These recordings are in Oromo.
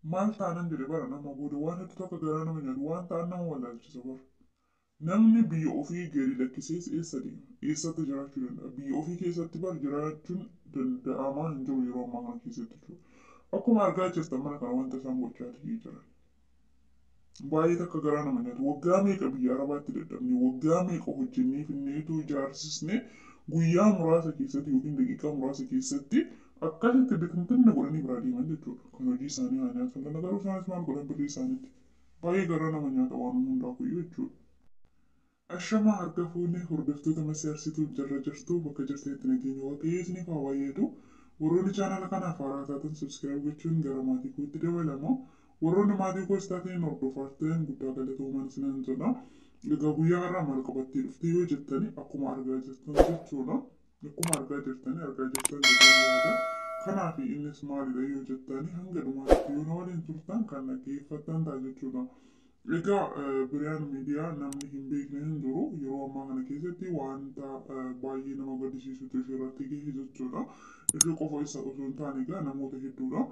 maal taanan jedhe bara nama booda waan hedduu takka garaa nama nyaatu waan ta'an nama wallaalchisa bara. Namni biyya ofii gadi lakkisees eessa deema? Eessatti jiraachuu danda'a? Biyya ofii keessatti bara jiraachuun danda'amaa hin jiru yeroo ammaa kana keessatti jechuudha. Akkuma argaa jirtan mana kana wanta isaan gochaa jiran. Baay'ee takka garaa nama nyaatu. Waggaa meeqa biyya arabaatti dadhabne? Waggaa meeqa hojjennee finneetu ijaarsisne guyyaa muraasa keessatti yookiin daqiiqaa muraasa keessatti akkasitti bitintinna godhanii biraa deeman jechuudha. Kan hojii isaanii haa nyaatan. Kana garuu isaanis maal godhan birrii isaaniitti? Baay'ee garaa nama nyaata waan hundaafuyyuu jechuudha. Ashamaa harka fuunee hordoftoota masiyaarsituuf jarra jirtu bakka jirtanitti nageenya waaqayyoo isiniif haa baay'atu. Warroonni chaanala kanaaf haaraa taatan subskiraayib gochuun gara maatii kootti dabalamu. Warroonni maatii koos taateen hordofaa ta'an guddaa galatoomaa isinan jedha. Egaa guyyaa har'aa maal qabattee dhufte yoo jettani akkuma argaa jirtan jechuudha. Akkuma argaa jirtani argaa jirtan jedhanii yaada. Kanaaf innis maalidha yoo jettani hanga dhumaatti yoo na waliin turtan kan dhaggeeffattan ta'a jechuudha. Egaa biriyaan miidiyaa namni hin beekne hin jiru yeroo ammaa kana keessatti wanta baay'ee nama gaddisiisutu ishee irratti gahe jechuudha. Ishee qofa isa osoo hin taane egaa namoota hedduudha.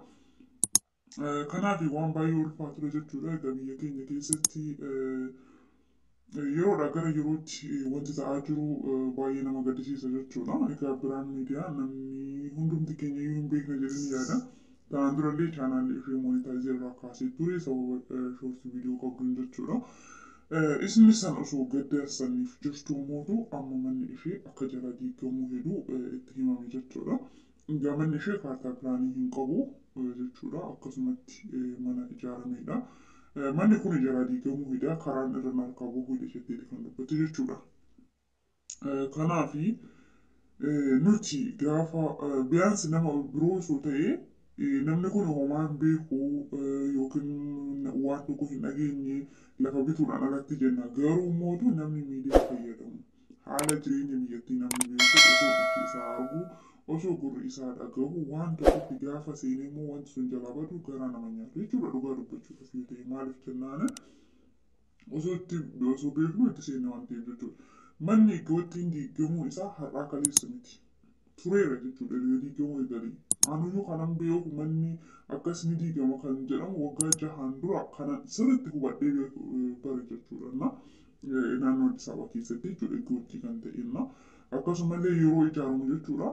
Kanaaf waan baay'ee ulfaatudha jechuudha. Egaa biyya keenya keessatti yeroodha gara yerootti wanti ta'aa jiru baay'ee nama gaddisiisa jechuudha. Egaa biriyaan miidiyaa namni hundumti keenya iyyuu hin beekne jedhanii yaada. Kanaan durallee chaanaalli ishee moonitaayizeerraa irraa kaasee ture sababa shoortii viidiyoo qabduun jechuudha. Isni san osoo gaddarsaniif jirtu mootu amma manni ishee akka jara diigamuu hedu itti himame jechuudha. Egaa manni ishee kaartaa piraanii hin qabu jechuudha. Akkasumatti mana ijaaramedha. Manni kun jara diigamuu hidha karaan irra harkaa bahuu hidha jetteeti kan dubbatu jechuudha. Kanaafi nuti gaafa biyaansi nama biroo osoo ta'ee namni kun homaa hin beeku yookiin waan tokko hin dhageenye lafa bituudhaan alatti jenna. Garuu mootu namni miidiyaa fayyadamu haala jireenya biyyattii namni beeku osoo iji isaa argu osoo gurri isaa dhagahu waan tokkotti gaafa seenee immoo wanti sun jalaa badu garaa nama nyaatu jechuudha dhugaa dubbachuudhaaf yoo ta'e maaliif jennaan osoo itti osoo beeknu itti seenne waan ta'eef jechuudha. Manni iddootti diigamuun isaa har'aa kaleessa miti. Tureera jechuudha yoo diigamuu eegalee. Anuyyuu kanan beeku manni akkas ni diigama kan jedhamu waggaa jahaan dura kana sirriitti hubadhee bare jechuudha. Na naannoo Addis Ababa keessatti jechuudha iddootti kan ta'enna. Akkasumallee yeroo ijaaramu jechuudha.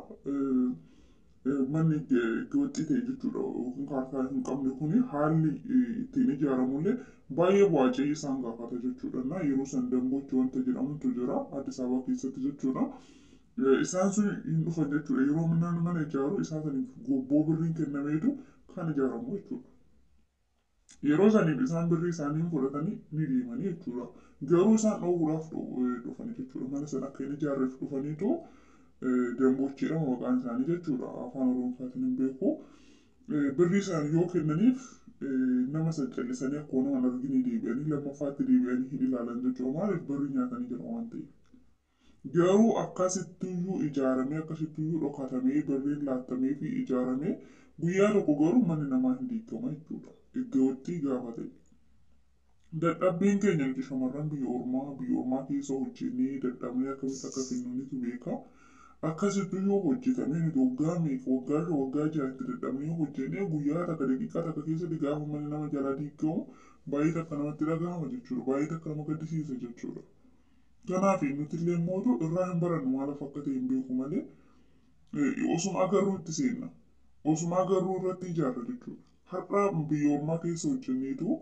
Manni iddootti ta'e jechuudha yookiin kaartaa hin qabne kuni haalli ittiin ijaaramullee baay'ee bu'aa ce'ii isaan gaafata jechuudha. Na yeroo san dambochi wanta jedhamutu jira Addis Ababa keessatti jechuudha. isaan sun hin dhufan jechuudha. Yeroo namni mana ijaaru isaa saniif gobboo birriin kennameetu kan ijaaramu jechuudha. Yeroo saniif isaan birrii isaanii fudhatanii ni deemanii jechuudha. Garuu isaan dhoowwuudhaaf dhufanii jechuudha. Mana sana akka hin ijaarreef dhufaniitu dambochiidha maqaan isaanii jechuudha. Afaan Oromootiin hin beeku. Birrii isaanii yoo kennaniif nama san callisanii akkuma nama arganii deebi'anii lammaffaatti deebi'anii hin ilaalan jechuudha. Maaliif birrii nyaatanii jira waan ta'eef. Garuu akkasittiyyuu ijaaramee akkasittiyyuu dhokatamee birriin laattamee fi ijaaramee guyyaa tokko garuu manni namaa hin diigama jechuudha. Iddootti gaafa ta'e. Dadhabbiin keenya nuti shamarran biyya ormaa biyya ormaa keessa hojjennee dadhabnee akkamitti akka finnuunitu beeka. Akkasittiyyuu hojjetamee nuti waggaa meeqa waggaa shan waggaa ja'atti dadhabnee hojjennee guyyaa takka daqiiqaa takka keessatti gaafa manni nama jalaa diigamu baay'ee takka namatti dhagahama jechuudha. Baay'ee takka nama gaddisiisa jechuudha. Kanaaf nuti illee mootu irraa hin barannu maaliif akka ta'e hin beeku malee osuma agarruu itti seenna. Osuma agarruu irratti ijaarra jechuudha. Har'a biyya ormaa keessa hojjenneetu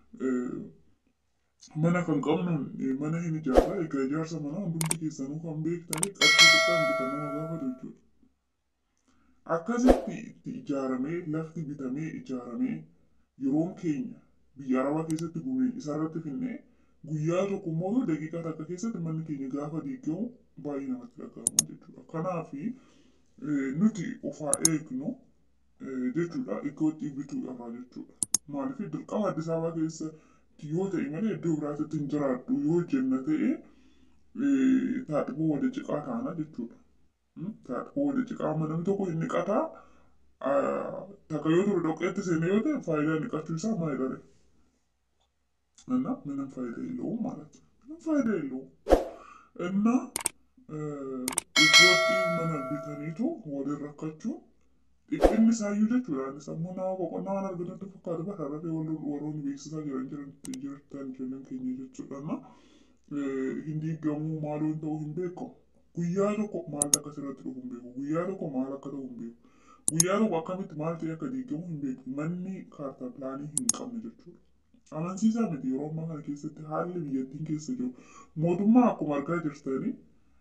mana kan qabnu mana hin ijaarra. Egaa ijaarsa manaa hundumti keessanuu kan beektanii qarshii xiqqaan bitan nama gaafatu jechuudha. Akkasitti itti ijaaramee lafti bitamee ijaaramee yeroon keenya biyya arabaa keessatti gubee isarratti finnee guyyaa tokko immoo daqiiqaa takka keessatti manni keenya gaafa diigamu baay'ee namatti dhagahama jechuudha. Kanaaf nuti ofaa eegnu jechuudha iddootti bituu irraa jechuudha. Maaliif dirqama Addis Ababaa keessatti yoo ta'e malee iddoo biraatti hin jiraadhu yoo jenna ta'e taadhiboo wada ciqaa taana jechuudha. Taadhiboo wada ciqaa namni tokko hin niqataa takka yoo ture dhoqqeetti seenee yoo ta'e faayidaan niqachuu isaa maalidha? እና ምንም ፋይዳ የለውም ማለት ነው። ምንም ፋይዳ የለውም እና ኢትዮጵያ መና ቢተኒቱ ወደ ረካችሁ Dhiphinni isaayyuu jechuudha. Sammuu nama boqonnaa waan argatutti fakkaatu bara rafee warroonni beeksisaa jiran jiran jirtan ijoolleen keenya jechuudha. Hin diigamuu maaloo ta'uu hin beekamu. Guyyaa tokko maal akka asirratti dhufu hin beeku. Guyyaa tokko maal akka ta'u hin beeku. Guyyaa tokko akkamitti maal ta'e akka diigamu hin beeku. Manni kaartaa pilaanii hin qabne jechuudha. Amansiisaa miti yeroo ammaa kana keessatti haalli biyyattiin keessa jiru. Mootummaa akkuma argaa jirtanii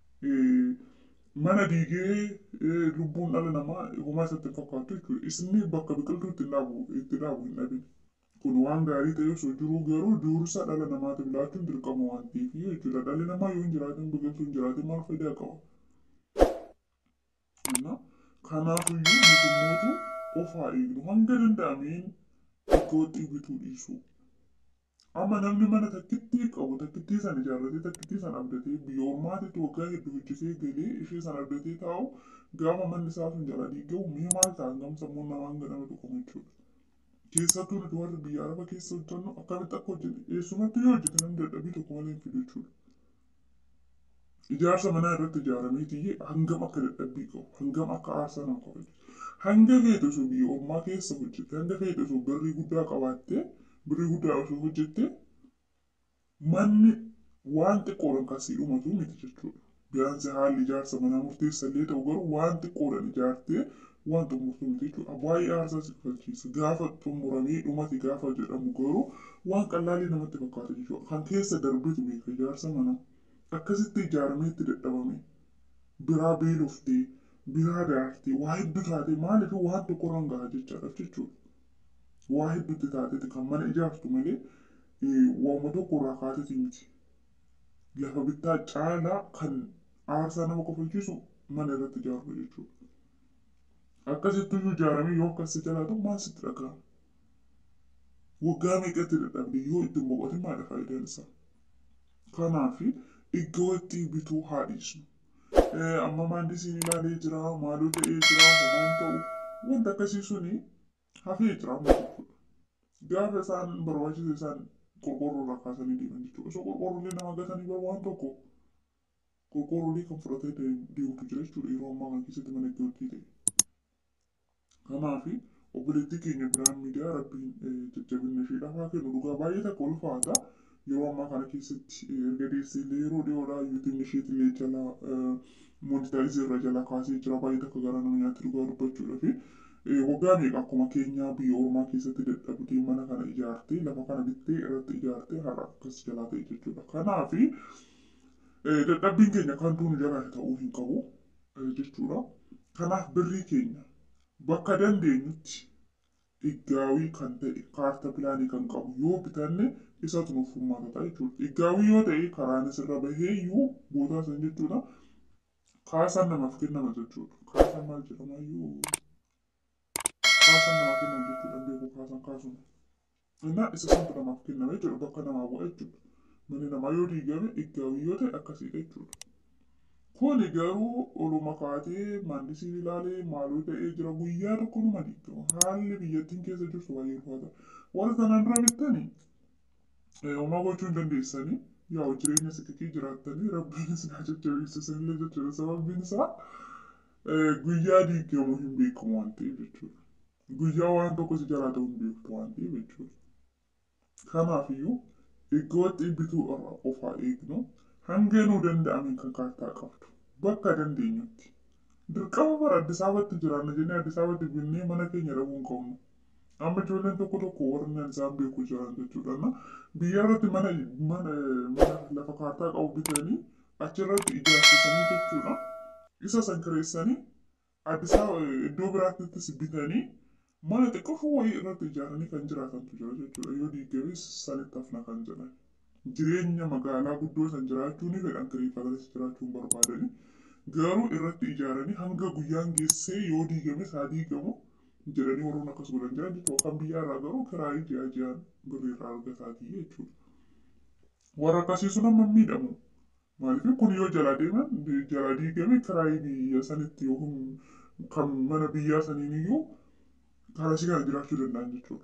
mana diigee lubbuun dhala namaa homaa isatti fakkaatu jechuudha. Isni bakka biqiltuu itti dhaabu itti dhaabu hin dhabin. Kun waan gaarii ta'e osoo jiruu garuu dursa dhala namaatiif laachuun dirqama waan ta'eef jechuudha. Dhalli namaa yoo hin jiraatin biqiltuu hin jiraatin maal faayidaa qaba? Kanaafiyyuu mootummootu ofaa eegnu hanga danda'ameen iddootti bituu dhiisu. Amma namni mana takkittii qabu takkittii sana ijaarratee takkittii sana abdatee biyya ormaatitti waggaa hedduu hojjetee galee ishee sana abdatee taa'u gaafa manni isaa sun jala diigamu mee maal ta'a hangam sammuun namaa hanga nama dhukkuma jechuudha. Keessattuu nuti warri biyya araba keessa hojjennu akkamitti akka hojjete eessumatti yoo hojjete namni dadhabbii tokko malee hin fidu jechuudha. Ijaarsa manaa irratti ijaaramee tiyyee hangam akka dadhabbii qabu hangam akka aarsaa nama kabaju hanga feete osoo biyya ormaa keessa hojjete hanga feete osoo birrii guddaa qabaattee birrii guddaa osoo hojjette manni waan xiqqoodhaan kan sii dhumatu miti jechuudha. Biyaansi haalli ijaarsa manaa murteessa illee ta'u garuu waan xiqqoodhaan ijaartee waan xumurtu miti jechuudha. Baay'ee aarsaa si kafalchiisa. Gaafa xumuramee dhumate gaafa jedhamu garuu waan qallaalii namatti fakkaata jechuudha. Kan keessa darbetu beeka ijaarsa manaa. Akkasitti ijaaramee itti dadhabame biraa beeloftee biraa daartee waa hedduu taatee maaliif waan tokkorraan gahaa jechaadha jechuudha. Waa hedduutti taateeti kan mana ijaartu malee waanuma tokkorraa kaateeti miti. Lafa bittaa caalaa kan aarsaa nama kofalchiisu mana irratti ijaaru jechuudha. Akkasitti ijaaramee yoo akkas jalaatu maal sitti dhagahama? Waggaa meeqatti dadhabde yoo ittiin boqotin maali faayidaan isaa? Kanaafi iddootti bituu haa dhiisnu. Amma maandisiin ilaalee jira, maaloo ta'ee jira, homaan ta'u wanta akkasii suni hafee jira amma jechuudha. Gaafa isaan barbaachise isaan qorqorroo irraa kaasanii deeman jechuudha. Osoo qorqorroolee nama gatanii bara waan tokko qorqorroolee kan fudhatee deemtu jira jechuudha yeroo ammaa kana keessatti mana iddootti ta'e. Kanaafi obboleettii keenya biraan miidiyaa rabbiin jajjabinna isheedhaaf haa kennu dhugaa baay'ee takka ulfaata. Yeroo ammaa kana keessatti erga deessee illee yeroo dhiyoodhaa yuutiin isheetti illee jala moonitaayiz irra jala kaasee jira baay'ee takka gara nama nyaatti dhugaa dubbachuudha fi waggaa meeqa akkuma keenyaa biyya ormaa keessatti dadhabdee mana kana ijaartee lafa kana bittee irratti ijaartee har'a akkas jalaa ta'e jechuudha. Kanaafi dadhabbiin keenya kan duunu jalaa ta'uu hin qabu jechuudha. Kanaaf birrii keenya bakka dandeenyutti iggaawii kan ta'e kaarta pilaanii kan qabu yoo bitanne isatu nuuf furmaata ta'a jechuudha. Iggaawii yoo ta'e karaanis irra bahee iyyuu boodaa san jechuudha. Kaasaan namaaf kennama jechuudha. Kaasaan maal jedhama iyyuu kaasaan namaaf kennama jechuudha. Beeku kaasaan kaasuun. Innaa isa santu namaaf kennama jechuudha. Bakka namaa bu'a jechuudha. Manni namaa yoo diigame iggaawii yoo ta'e akkasiidha jechuudha. Kuni garuu oluma kaatee maandisiin ilaalee maaloo ta'ee jira guyyaa tokko numa diigama. Haalli biyyattiin keessa jirtu baay'ee ulfaata. Warra kanaan dura bittanii homaa gochuu hin dandeessanii yaa jireenya sikkii jiraattanii rabbiin isin haa jajjabeessu isinillee jechuudha. Sababbiin isaa guyyaa diigamu hin beekamu waan ta'eef jechuudha. Guyyaa waan tokko si jalaa ta'uu hin beektu waan ta'eef jechuudha. Kanaafiyyuu iddootti bituu irraa qofaa eegnu hanga nuu danda'ameen kan kaartaa qabdu bakka dandeenyutti. Dirqama bara Addis Ababatti jiraanna jennee Addis Ababatti binnee mana keenya dhabuu hin qabnu. Amma ijoolleen tokko tokko warri isaan beeku jiran jechuudha. Biyya irratti mana mana lafa kaartaa qabu bitanii achirratti ijaarsisanii jechuudha. Isa san kireessanii Addis iddoo biraattis bitanii mana xiqqoo wayii irratti ijaaranii kan jiraatantu jira jechuudha. Yoo diigames sanitti hafna kan jedhan. Jireenya magaalaa guddoo san jiraachuu ni fedhan kireeffatanis jiraachuun barbaadanii. Garuu irratti ijaaranii hanga guyyaan geessee yoo diigames haa diigamu. jedhanii warroon akkas godhan jiran jechuudha. Kan biyya irraa garuu kiraayii ji'a ji'aan birrii irraa argataatii jechuudha. Warra akkasii sun amma miidhamu. Maaliif kun yoo jala deeman jala diigame kiraayii biyya sanitti yookiin kan mana biyyaa saniin iyyuu karasii kana jiraachuu danda'an jechuudha.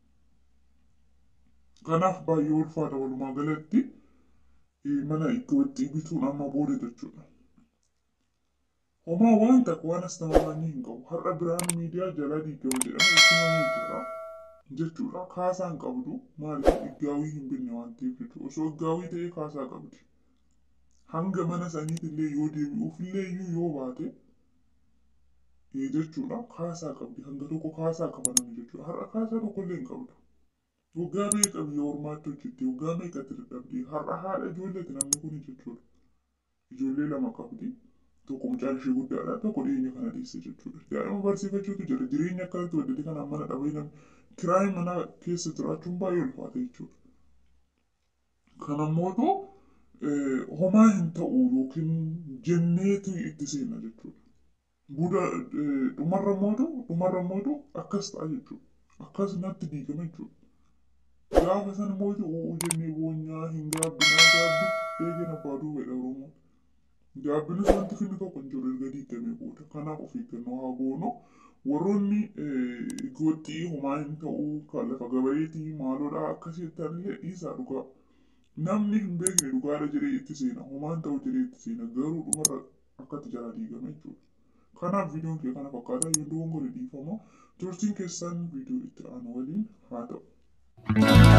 Kanaaf baay'ee ulfaata walumaa galatti mana iddootti bituun amma booda jechuudha. Homaa waan takka waan as nama waan hin qabu. Har'a biraan miidiyaa jalaa diigama jedhama ibsamanii jira. Jechuudha. Kaasaa hin qabdu. Maaliif iggaawii hin binne waan ta'eef jechuudha. Osoo iggaawii ta'ee kaasaa qabdi. Hanga mana saniitillee yoo deebi'uufillee iyyuu yoo baate jechuudha. Kaasaa qabdi. Hanga tokko kaasaa qaba namni jechuudha. Har'a kaasaa tokkollee hin qabdu. Waggaa meeqa biyya ormaatti hojjette? Waggaa meeqatti dadhabde? Har'a haadha ijoolleeti namni kun jechuudha. Ijoollee lama qabdi. Tokko mucaan ishee guddaadha. Tokko dhiyeenya kana dhiyeesse jechuudha. Daa'ima barsiifachuutu jira. Jireenya akkanatti waddate kanaan mana dhabee namni kiraayii mana keessa jiraachuun baay'ee ulfaata jechuudha. Kanammoo homaa hin ta'u yookiin jenneetu itti seena jechuudha. Buda dhumarra mootu dhumarra mootu akkas ta'a jechuudha. Akkas natti diigama jechuudha. Gaafa sana mootu uu jennee boonyaa hin gaabbinaa gaabbi eegeen abbaa duuba dha Oromoon. Gaabbinis wanti finni tokko hin jiru erga diigamee booda. Kanaaf of eeggannoo haa goonu. Warroonni gooxxii homaa hin ta'uu kan lafa gabareetii maaloodhaa akkasii ta'anillee dhiisaa dhugaa. Namni hin beekne dhugaadha jedhee itti seena. Homaan ta'u jedhee itti seena. Garuu dhumarra akkatti jala diigame jechuudha. Kanaaf viidiyoon kee kana fakkaata. Yoo dogongore dhiifama. Turtiin keessan viidiyoo itti aanu waliin haa ta'u.